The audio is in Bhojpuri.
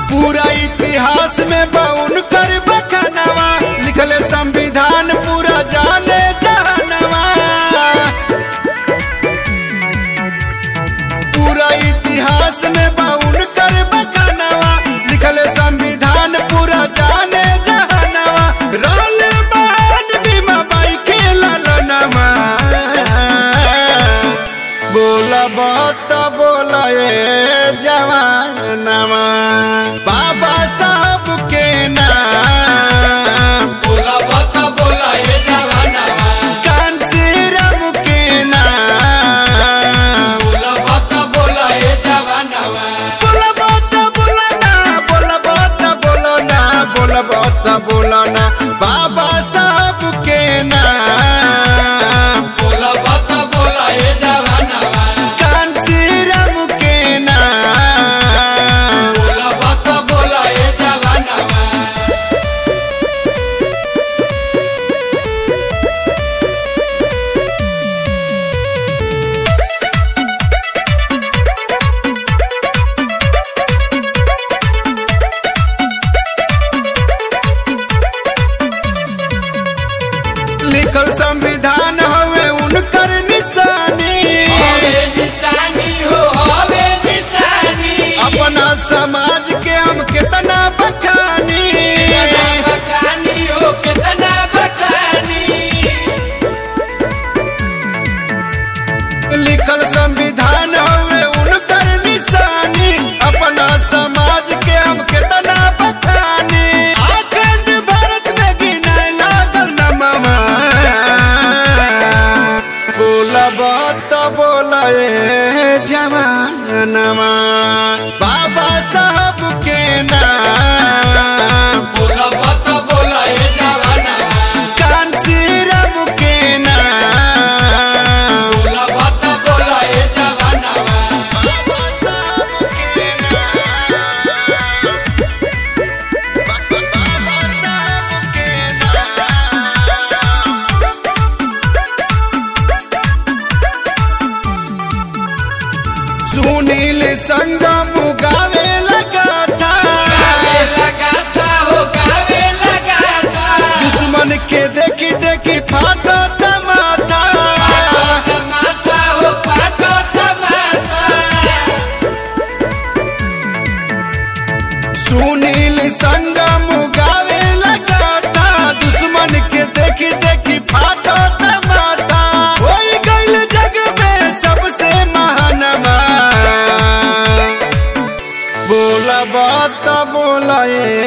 पूरा इतिहास में बउन कर बखनवा लिखले संविधान पूरा जाने जहनवा पूरा इतिहास में बउन कर बखनवा लिखले संविधान पूरा जाने जहनवा रोल बहन बीमा बाई के ललनवा बोला बात बोला ए जवानवा बाबा साहब के नाम बोला बता बोला ये जवानवा कांसीराम के नाम बोला बता बोला ये जवानवा बोला बात बोला ना बोला बात बोलो ना बोला बात बोलो ना बाबा साहब के नाम बोला बता बोला ये जवानवा कांसीराम के नाम बोला बता बोला ये जवानवा लिखल संविधान हवे उनकर निशानी हवे निशानी हो हवे निशानी अपना समाज के हम कितना बखानी कितना बखानी हो कितना बखानी लिखल संविधान हवे उनकर निशानी अपना समाज के हम कितना बखानी अखंड भारत में गिनाए लागल नमवा बोला बात बोला ए जवानवा बाबा साहब के नाम बोला बता बोला ये जवानवा कांसीराम के नाम बोला बता बोला ये जवानवा बाबा साहब के नाम बाबा साहब के नाम सुनील संगम गावे लगा था गावे लगा था हो गावे लगा था दुश्मन के देखी देखी फाटा तमाता पाटो माता हो पाटो माता सुनील संगम गावे लगा था दुश्मन के देखी देखी फाटा तमाता होई गइल जग में सबसे महानवा बोला बात बोला ए